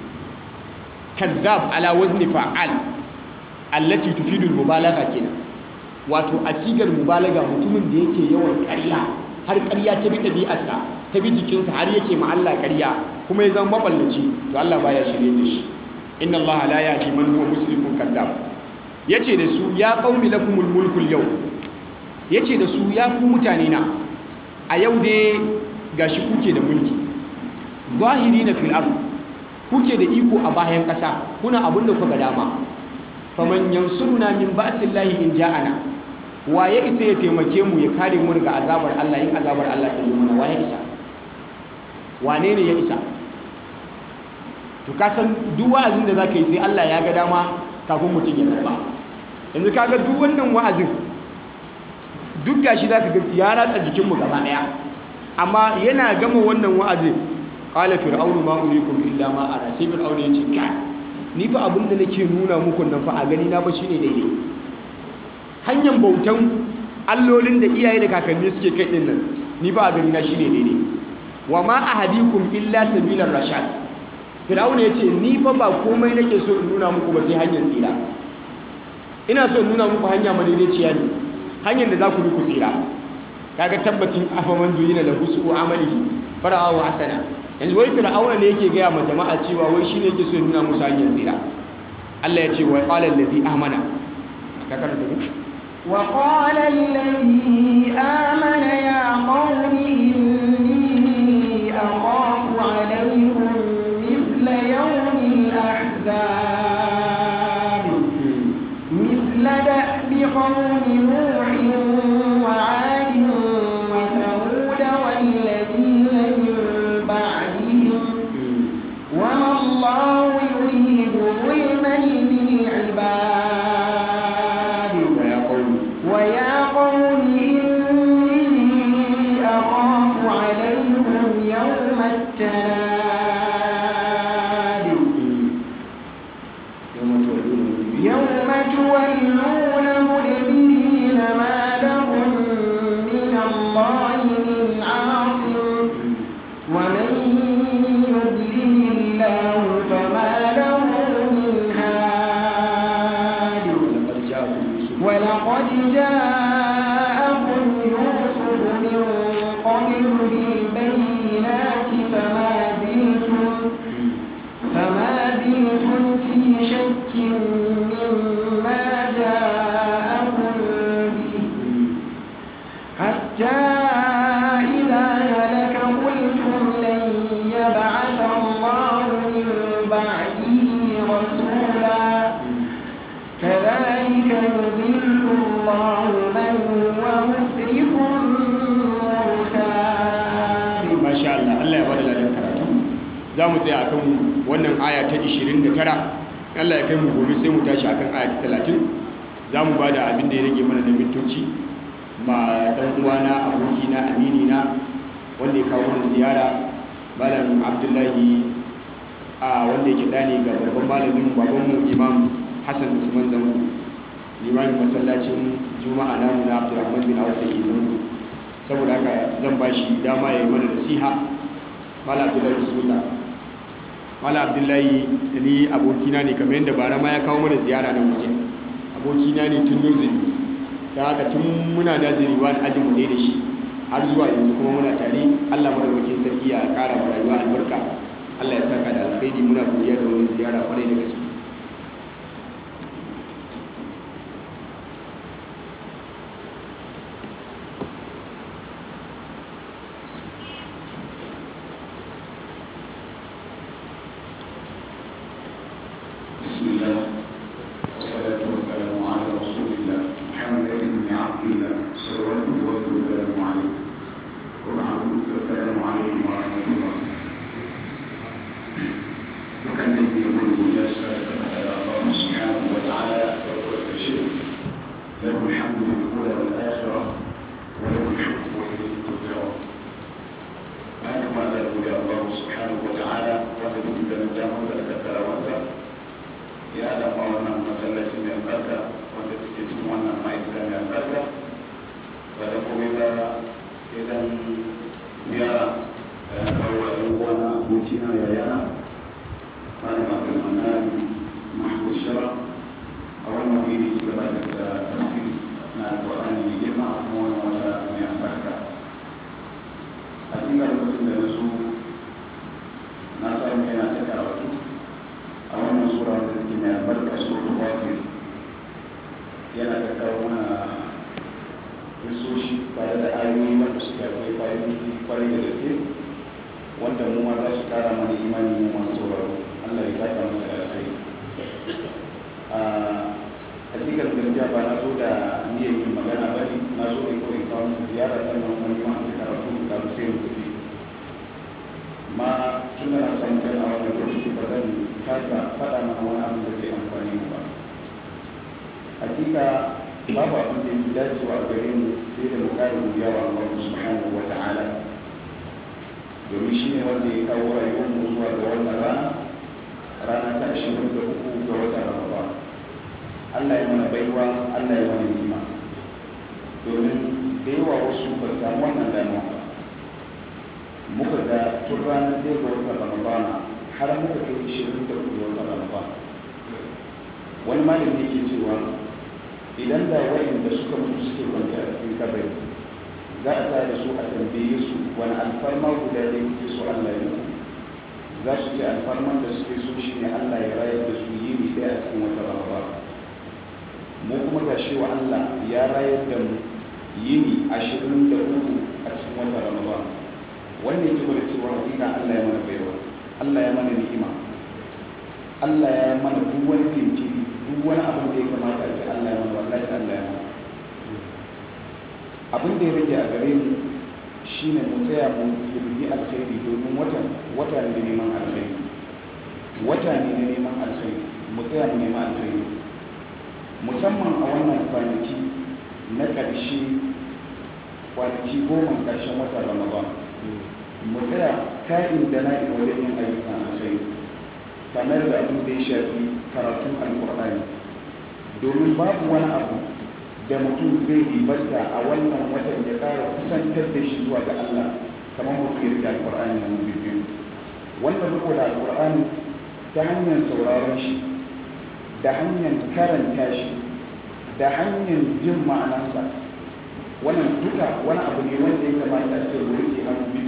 kazzab ala wazni fa'al allati tufidu al-mubalagha kenan wato a sigar mubalaga mutumin da yake yawan ƙarya har ƙarya ta bi ɗabi'arsa ta bi jikinsa har yake ma Allah ƙarya kuma ya zama maballaci to Allah baya shirye da shi inna Allah la yahdi man huwa musrifun kazzab yace da su ya qaumi lakumul mulkul yau yace da su ya ku mutane na a yau dai gashi kuke da mulki zahirina fil ard kuke da iko a bayan ƙasa kuna abin da kuka dama faman yansuruna min ba'sillahi in ja'ana wa ya isa ya taimake mu ya kare mu daga azabar Allah in azabar Allah ta zo mana wa ya isa wane ne ya isa to ka san duk wa'azin da zaka yi sai Allah ya ga dama kafin mutum ya karba yanzu kaga duk wannan wa'azin duk gashi zaka ga ya ratsa jikin mu gaba daya amma yana gama wannan wa'azin qala fir'aunu ma urikum illa ma ara sai fir'aunu ya ce kai ni fa abin da nake nuna muku nan fa a gani na ba shine daidai hanyar bautan allolin da iyaye da kakanni suke kai din nan ni fa a gani na shine daidai wa ma ahadikum illa sabilar rashad fir'auna ya ce ni fa ba komai nake so in nuna muku ba sai hanyar tsira ina so in nuna muku hanya madaidaiciya ne hanyar da za ku bi ku tsira kaga tabbacin afaman duyina da husu amalihi fara'ahu hasana yanzu wai fir'auna ne yake gaya ma jama'a cewa wai shine yake so ya nuna musu hanyar tsira Allah ya ce wa qala allazi amana ka karanta ne وقال الذي آمن يا قوم إني أخاف عليكم بالبينات فما زلتم فما زلتم في شك مما جاءكم به حتى إذا هلك قلتم لن يبعث الله من بعده رسولا كذلك يضل الله من هو مسرف مرتاب masha Allah Allah ya bada ladan karatu za mu tsaya akan wannan aya ta 29 Allah ya kai mu gobe sai mu tashi akan aya ta 30 za mu bada abin da ya rage mana na mintoci ma dan uwana abokina aminina wanda ya kawo mana ziyara malam Abdullahi a wanda yake dani ga babban malamin babanmu Imam Hassan Usman Zango limamin masallacin Juma'a namu na Abdulrahman bin Auf da ke Zango saboda haka zan ba shi dama ya yi mana nasiha mala abdullahi bismillah mala abdullahi ni abokina ne kamar yadda bara ma ya kawo mana ziyara nan waje abokina ne tun nursery don haka tun muna naziri wani ajin mu ne da shi har zuwa yanzu kuma muna tare allah madaukakin sarki ya kara wa rayuwa albarka allah ya saka da alkhairi muna godiya da wani ziyara kwarai da gaske بسم الله والصلاة والسلام على رسول الله محمد بن عبد الله صلوات الله وسلامه عليه وبعد السلام عليكم ورحمة الله وكان الذي يقول مجاسة على الله سبحانه وتعالى وهو الشيء له الحمد في الأولى والآخرة وله الحكم وإليه ترجعون bayan kuma da gode Allah subhanahu wa ta'ala wanda duk da damar da aka tsara wata ya dafa wannan masallaci mai albarka wanda suke cikin wannan ma'aikata mai albarka ba da kome ba sai dan ziyara da ya kawo wa ɗan uwana abokina yayana malam abdulmanan mahmud shara a wannan wuri ci gaba da tafsiri na alƙur'ani mai girma a kuma wannan wata mai albarka a cikin lokacin da na so na samu yana ta karatu a wannan sura wanda take mai albarka suratul ghafir yana ta kawo mana risoshi tare da ayoyi wanda suke akwai fa'idodi kwarai da gaske wanda mu ma za su kara mana imani mu masu sauraro Allah ya saka masa da alkhairi a hakikar gaskiya ba na so da niyyar yin magana ba ne na so ne kawai kawo muku ziyara sannan kuma ni ma an ta karatu da sai mu tafi ma tun da na samu kai a wannan lokaci ba zan kasa faɗa mana wani abin da zai amfani mu ba hakika babu abin da yake dacewa a gare mu sai da mu kare mu yawa Allah subhanahu wa ta'ala domin shi ne wanda ya kawo rayuwar mu zuwa ga wannan rana rana ta ashirin da uku ga watan Ramadan Allah ya mana baiwa Allah ya mana ni'ima domin da yawa wasu ba samu wannan dama ba muka ga tun ranar ɗaya ga watan ramadana har muka kai ishirin da uku ga watan ramadana wani malami yake cewa idan da wayanda suka mutu suke kwanci a cikin kabari za a tare su a tambaye su wani alfarma guda da kuke so Allah ya muku za su ce alfarman da suke so shine Allah ya rayar da su yini ɗaya a cikin watan ramadana mu kuma ga shi wa Allah ya rayar da mu yini ashirin da uku a cikin watan ramadana wanda yake gwada cewa hakika Allah ya mana baiwa Allah ya mana ni'ima Allah ya mana duk wani jinkiri duk wani abin da ya kamata a ce Allah ya mana wallahi Allah ya mana abin da ya rage a gare mu shine mu tsaya mu yi alkhairi domin watan wata ne da neman alkhairi wata ne na neman alkhairi mu tsaya mu neman alkhairi musamman a wannan kwanaki na ƙarshe kwanaki goma ƙarshen watan ramadan mu tsaya ka'in da na'in wajen yin ayyukan alkhairi kamar da abin da ya shafi karatun alkur'ani domin babu wani abu da mutum zai ribanta a wannan watan ya ƙara kusantar da shi zuwa ga Allah kamar mutum ya rike alkur'ani na biyu wannan riko da alkur'ani ta hanyar sauraron shi da hanyar karanta shi da hanyar jin ma'anarsa wannan duka wani abu ne wanda ya kamata a ce mu rike hannu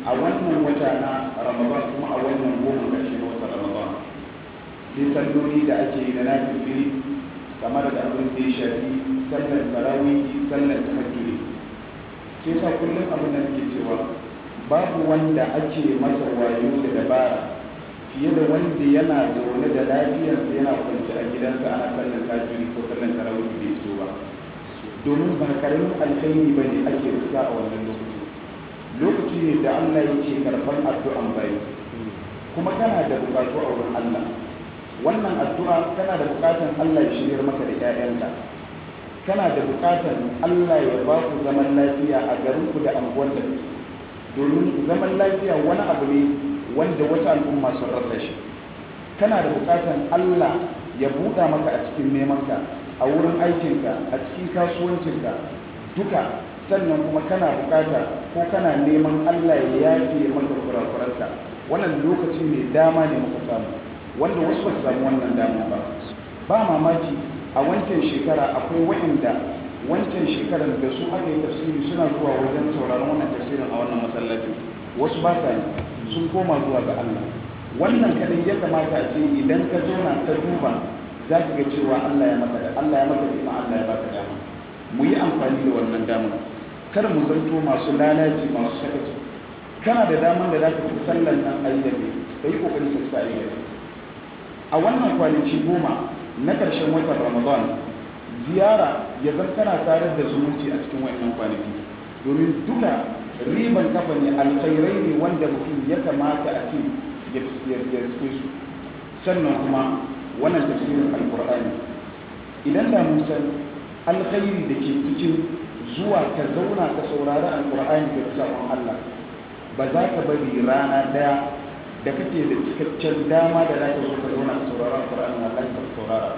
a wannan wata na ramadan kuma a wannan goma ƙarshe na watan ramadan sai salloli da ake yi na nafifili kamar da abin da ya shafi sallar tarawihi sallar tahajjudi sai sa kullum abin da nake cewa babu wanda ake masa wayo da dabara fiye da wanda yana zaune da lafiyarsa yana kwanci a gidansa ana sallar tahajjudi ko sallar tarawihi bai fito ba domin ba karamin alkhairi ba ne ake riska a wannan lokaci lokaci ne da Allah yake karɓar addu'an bayi kuma kana da bukatu a wurin Allah wannan addu'a kana da bukatan Allah ya shiryar maka da 'ya'yanka kana da bukatan Allah ya ba ku zaman lafiya a garinku da anguwan da kuke domin zaman lafiya wani abu ne wanda wasu al'umma sun rasa shi kana da bukatan Allah ya buɗa maka a cikin nemanka a wurin aikinka a cikin kasuwancinka duka sannan kuma kana bukata ko kana neman Allah ya yafe maka kurakuranka wannan lokaci ne dama ne muka samu wanda wasu ba su samu wannan dama ba ba mamaki a wancan shekara akwai waɗanda wancan shekarar da su aka yi tafsiri suna zuwa wajen sauraron wannan tafsirin a wannan masallacin wasu ba sa yi sun koma zuwa ga Allah wannan kadai ya kamata a ce idan ka zauna ka duba za ka ga cewa Allah ya maka da Allah ya maka da Allah ya baka dama mu yi amfani da wannan damar kar mu zanto masu lalaci masu sakaci kana da damar da za ka fi sallan nan a yi da kai ka yi kokari ka fita a yi da a wannan kwanaki goma na ƙarshen watan ramadan ziyara ya zan kana tare da zumunci a cikin wannan kwanaki domin duka riban kafa ne alkhairai ne wanda mutum ya kamata a ce ya riske su sannan kuma wannan tafsirin alkur'ani idan da mun san alkhairi da ke cikin zuwa ka zauna ka saurari alkur'ani da sabon Allah ba za ka bari rana daya da kake da cikakken dama da za ka zo ka zauna ka saurari alkur'ani Allah ka saurara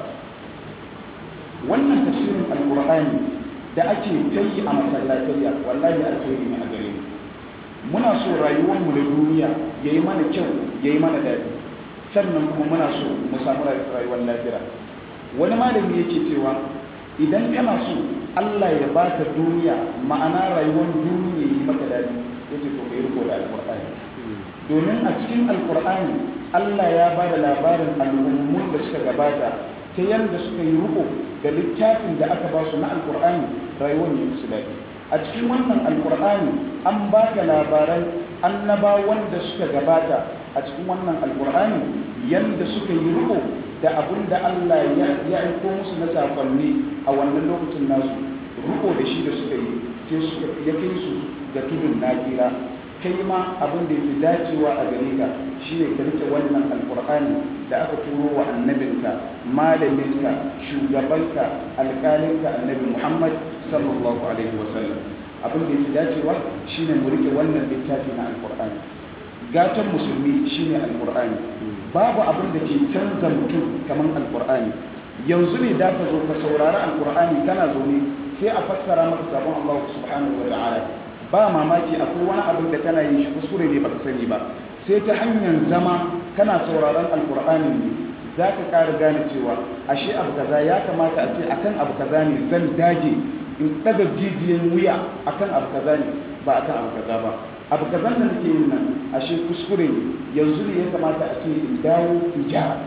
wannan tafsirin alkur'ani da ake ta yi a masallatayya wallahi alkhairi ne a gare mu muna so rayuwarmu da duniya ya yi mana kyau ya yi mana daɗi sannan kuma muna so mu samu rayuwar lafiya wani malami yake cewa idan kana so Allah ya baka duniya ma'ana rayuwar duniya yi maka daɗi yace to kai riko da alqur'ani domin a cikin alqur'ani Allah ya ba da labarin al'ummun da suka gabata ta yadda suka yi riko da littafin da aka ba su na alqur'ani rayuwar ne musu daɗi a cikin wannan alqur'ani an ba ka labaran annabawan da suka gabata a cikin wannan alqur'ani yadda suka yi riko da abin da Allah ya aiko musu na sakonni a wannan lokacin nasu riko da shi da suka yi sai suka ya kai su ga tudun nakira kai ma abin da yafi dacewa a gare ka shine ka rike wannan alqur'ani da aka turo wa annabinka malaminka shugabanka alƙalinka annabi Muhammad sallallahu alaihi wasallam abin da yafi dacewa shine mu rike wannan littafi na alqur'ani gatan musulmi shine alqur'ani babu abin da ke canza mutum kamar alkur'ani yanzu ne da ka zo ka saurari alkur'ani kana zaune sai a fassara maka sabon Allah subhanahu wa ta'ala ba mamaki akwai wani abin da kana yin shi kuskure ne baka sani ba sai ta hanyar zama kana sauraron alkur'ani ne za ka ƙara gane cewa ashe abu kaza ya kamata a ce akan abu kaza ne zan dage in ɗaga jijiyan wuya akan abu kaza ne ba akan abu kaza ba abu kazan da nake yin nan ashe kuskure ne yanzu ne ya kamata a ce in dawo in gyara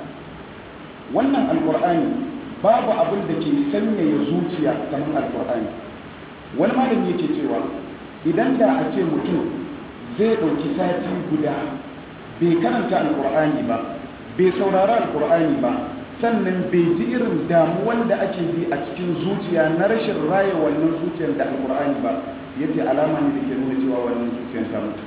wannan alkur'ani babu abin da ke sanyaya zuciya kamar alkur'ani wani malami yake cewa idan da a ce mutum zai ɗauki sati guda bai karanta alkur'ani ba bai saurari alkur'ani ba sannan bai ji irin damuwan da ake ji a cikin zuciya na rashin raya wannan zuciyar da alkur'ani ba ya ce alama ne da ke nuna cewa wannan zuciyar ta mutu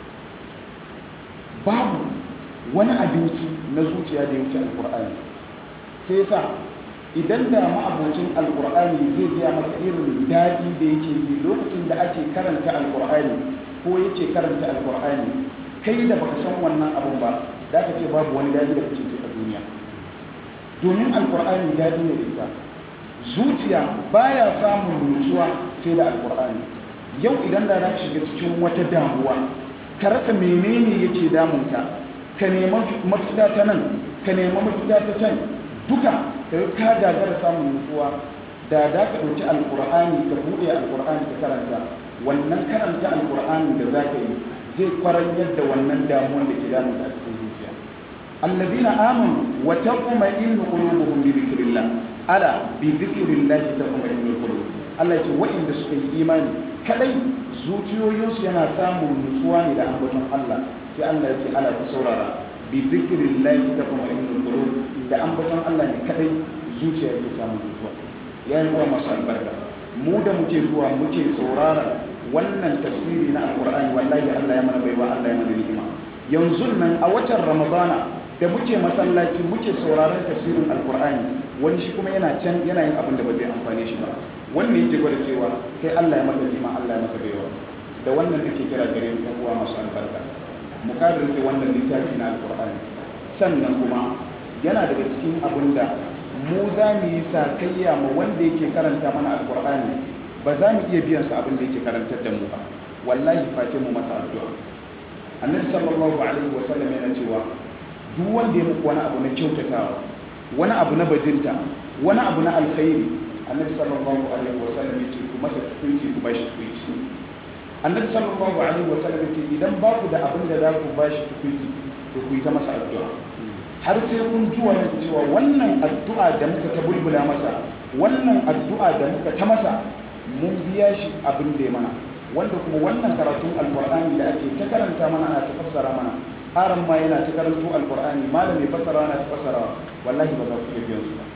babu wani abinci na zuciya da ya wuce alkur'ani sai sa idan da ma'abocin alkur'ani zai gaya maka irin daɗi da yake ji lokacin da ake karanta alkur'ani ko yake karanta alkur'ani kai da baka san wannan abun ba da ka ce babu wani daɗi da kake ji a duniya domin alkur'ani daɗi ne da ita zuciya baya samun nutsuwa sai da alkur'ani yau idan da za ka shiga cikin wata damuwa ka rasa menene yake damunka ka nema mafita ta nan ka nema mafita ta can duka ka ka gagara samun nutsuwa da da ka ɗauki alkur'ani ka buɗe alkur'ani ka karanta wannan karanta alkur'ani da za ka yi zai kwaranyar da wannan damuwar da ke damun a cikin zuciya allazina amanu wa taqma'innu qulubuhum bi dhikrillah ala bi dhikrillah taqma'innu qulub Allah ya ce wa'inda suka yi imani kadai zuciyoyinsu yana samun nutsuwa ne da ambaton Allah sai Allah ya ce ala ku saurara bi dhikrillah taqma'innu qulub da ambaton Allah ne kadai zuciya yake samun nutsuwa yayin uwa masu albarka mu da muke zuwa muke saurara wannan tafsiri na alkur'ani wallahi Allah ya mana baiwa Allah ya mana ni'ima yanzu nan a watan ramadana da muke masallaci muke sauraron tafsirin alkur'ani wani shi kuma yana can yana yin abin da ba zai amfane shi ba wannan yake gwada cewa kai Allah ya maka ni'ima Allah ya maka baiwa da wannan nake kira gare mu uwa masu albarka mu kadirce wannan littafi na alkur'ani sannan kuma yana daga cikin abin da mu za mu yi sakayya ma wanda yake karanta mana alkur'ani ba za mu iya biyan sa abin da yake karantar da mu ba wallahi face mu masa addu'a annabi sallallahu alaihi wa sallam yana cewa duk wanda ya muku wani abu na kyautatawa wani abu na bajinta wani abu na alkhairi annabi sallallahu alaihi wa sallam yace ku masa tukunci ku bashi tukunci annabi sallallahu alaihi wa sallam yace idan ba ku da abin da za ku bashi tukunci to ku yi ta masa addu'a har sai kun ji wani cewa wannan addu'a da muka ta bulbula masa wannan addu'a da muka ta masa mun biya shi abin da ya mana wanda kuma wannan karatun alkur'ani da ake ta karanta mana ana ta fassara mana aran ma yana ta karanto alkur'ani malami fassara ana ta fassara wallahi ba za ku iya biyan su ba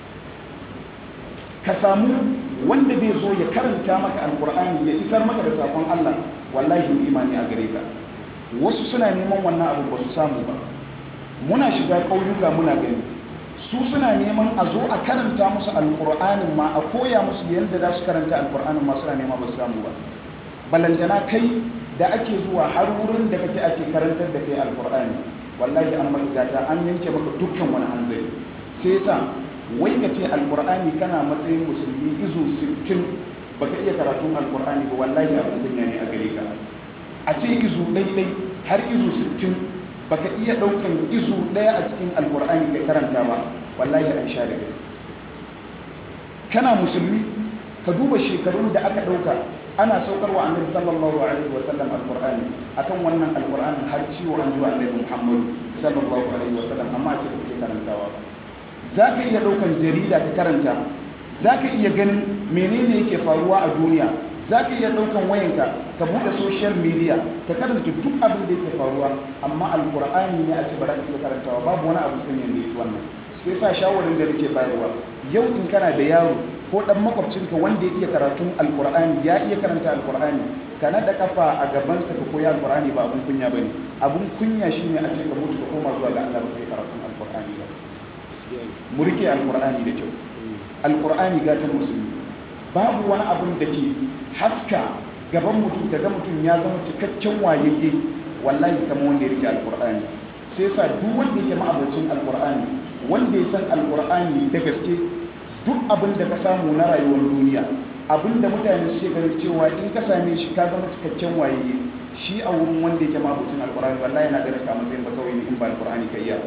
ka samu wanda zai zo ya karanta maka alkur'ani ya isar maka da sakon Allah wallahi imani a gare ka wasu suna neman wannan abu ba su samu ba muna shiga ƙauyuka muna gani su suna neman a zo a karanta musu alƙur'anin ma a koya musu yadda za su karanta alƙur'anin ma suna nema ba su samu ba balantana kai da ake zuwa har wurin da kake ake karantar da kai alƙur'ani wallahi an maka gata an yanke maka dukkan wani hanzari sai sa wai ka ce alƙur'ani kana matsayin musulmi izu 60 baka iya karatun alƙur'ani ba wallahi abin kunya ne a gare ka a ce izu ɗaiɗai har izu 60 baka iya daukan izu daya a cikin alkur'ani kai karanta ba wallahi an sha da kai kana musulmi ka duba shekarun da aka dauka ana saukarwa annabi sallallahu alaihi wasallam alkur'ani akan wannan alkur'ani har ciwo an zuwa annabi muhammad sallallahu alaihi wasallam amma ce kake karantawa za ka iya daukan jarida ka karanta za ka iya ganin menene yake faruwa a duniya za ka iya ɗaukan wayanka ka buɗe social media ka karanta duk abin da yake faruwa amma alkur'ani ne a ce ba za ka iya karantawa babu wani abu sun yanda yake wannan sai sa shawarin da nake bayarwa yau in kana da yaro ko ɗan makwabcinka wanda ya iya karatun alkur'ani ya iya karanta alkur'ani ka naɗa kafa a gabansa ka koyi alkur'ani ba abun kunya ba ne abun kunya shine a ce ka mutu ka koma zuwa ga Allah ba kai karatun alkur'ani ba mu rike alkur'ani da kyau alkur'ani gatan musulmi babu wani abun da ke haska gaban mutum daga mutum ya zama cikakken wayayye wallahi kama wanda ya rike alkur'ani sai sa duk wanda yake ma'abocin alkur'ani wanda ya san alkur'ani da gaske duk abin da ka samu na rayuwar duniya abin da mutane suke ganin cewa in ka same shi ka zama cikakken wayayye shi a wurin wanda yake ma'abocin alkur'ani wallahi yana ganin ka matsayin ba kawai ne in ba alkur'ani ka iya ba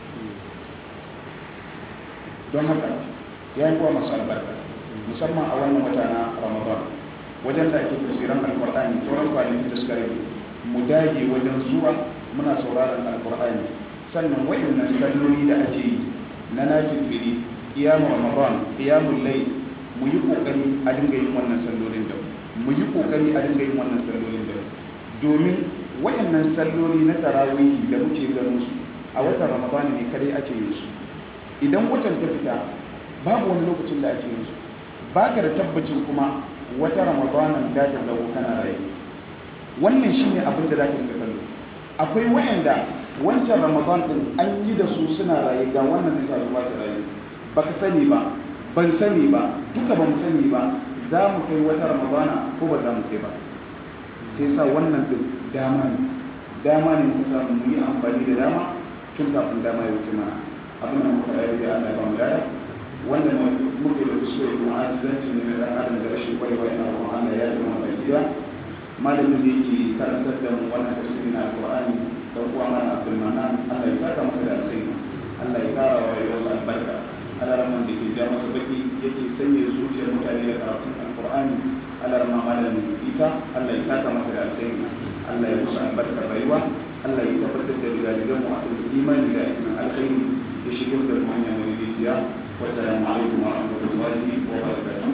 don haka ya yi kuwa masu albarka musamman a wannan wata na ramadan wajen da ake tafsiran alkur'ani sauran kwanaki da suka rage mu dage wajen zuwa muna sauraron alkur'ani sannan wayannan salloli da ake yi na nafifiri kiyamu ramadan kiyamun lai mu yi kokari a dinga yin wannan sallolin da mu yi kokari a dinga yin wannan sallolin da domin wayannan salloli na tarawihi da muke ganin su a watan ramadan ne kare ake yin su idan watan ta fita babu wani lokacin da ake yin su baka da tabbacin kuma wata ramadanan da ta zago kana raye wannan shine abin da zaka dinga kallo akwai wayanda wancan ramadan din an yi da su suna raye ga wannan zai sa su ba su raye baka sani ba ban sani ba duka ba mu sani ba za mu kai wata ramadana ko ba za mu kai ba sai sa wannan din dama ne dama ne muka samu mu yi amfani da dama tun kafin dama ya wuce mana abin da muka rayu da Allah ya ba mu daya wanda muke da kuskure kuma ajizanci ne na dan adam da rashin kwarewa ina roƙon Allah ya yi mana gida malamin da yake karantar da mu wannan tafsiri na alqur'ani dan uwa mana Abdul Manan Allah ya saka masa da alkhairi Allah ya kara wa rayuwarsa albarka alarman da ke ja masa baki yake sanya zuciyar mutane da karatun alqur'ani alarma malamin Isa Allah ya saka masa da alkhairi Allah ya musu albarkar rayuwa Allah ya tabbatar da rigadigan mu a kan imani da aikin alkhairi ya shigar da mu hanya mai rijiya wassalamu alaikum wa rahmatullahi wa barakatuh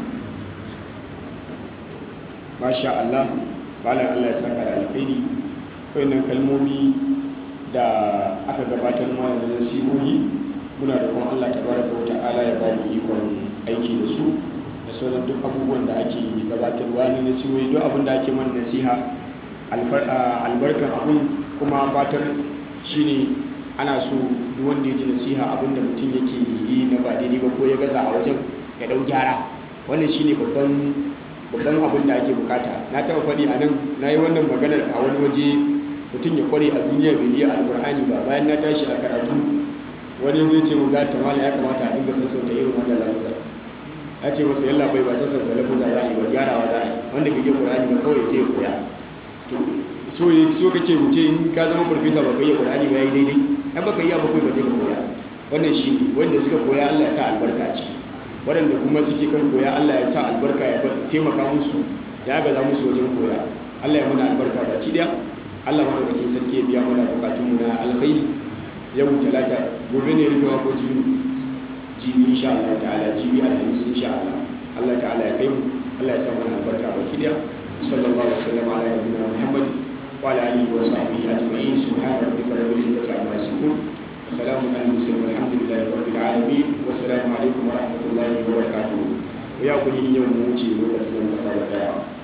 masha Allah malam Allah ya saka da alkhairi wayannan kalmomi da aka gabatar mana da nasihohi muna da kuma Allah tabaraka wa ta'ala ya ba mu ikon aiki da su da sauran duk abubuwan da ake gabatarwa na nasihohi duk abin da ake mana nasiha albarkar abun kuma fatar shine ana so duk wanda ya ji nasiha abin da mutum yake yi na ba daidai ba ko ya gaza a wajen ya dau gyara wannan shine babban babban abin da ake bukata na taɓa faɗi a nan na yi wannan maganar a wani waje mutum ya kware a duniya bai iya alkur'ani ba bayan na tashi a karatu wani zai ce mu ga ta mala ya kamata a dinga sassauta irin wannan lafazar ya ce masa yalla bai ba sassauta lafazar za a yi ba gyarawa za a yi wanda bai iya qur'ani ba kawai sai ya koya to so so kake wuce in ka zama farfesa ba ka iya qur'ani ba yayi daidai ai baka iya ba kai ba je ka koya wannan shi ne wanda suka koya Allah ya sa albarka a ciki waɗanda kuma suke kan koya Allah ya sa albarka ya taimaka musu ya gaza musu wajen koya Allah ya mana albarka baki daya Allah madaukakin sarki ya biya mana bukatunmu na alkhairi yau talata gobe ne rufewa ko jibi jibi insha Allah ta'ala jibi alhamis insha Allah Allah ta'ala ya kai mu Allah ya sa mana albarka baki daya sallallahu alaihi wasallam ala nabiyina Muhammad wa ala alihi wa sahbihi ajma'in subhana rabbika rabbil izzati amma yasifun وسلام على المرسلين والحمد لله رب العالمين والسلام عليكم ورحمه الله وبركاته ويا كل يوم موجي وقت من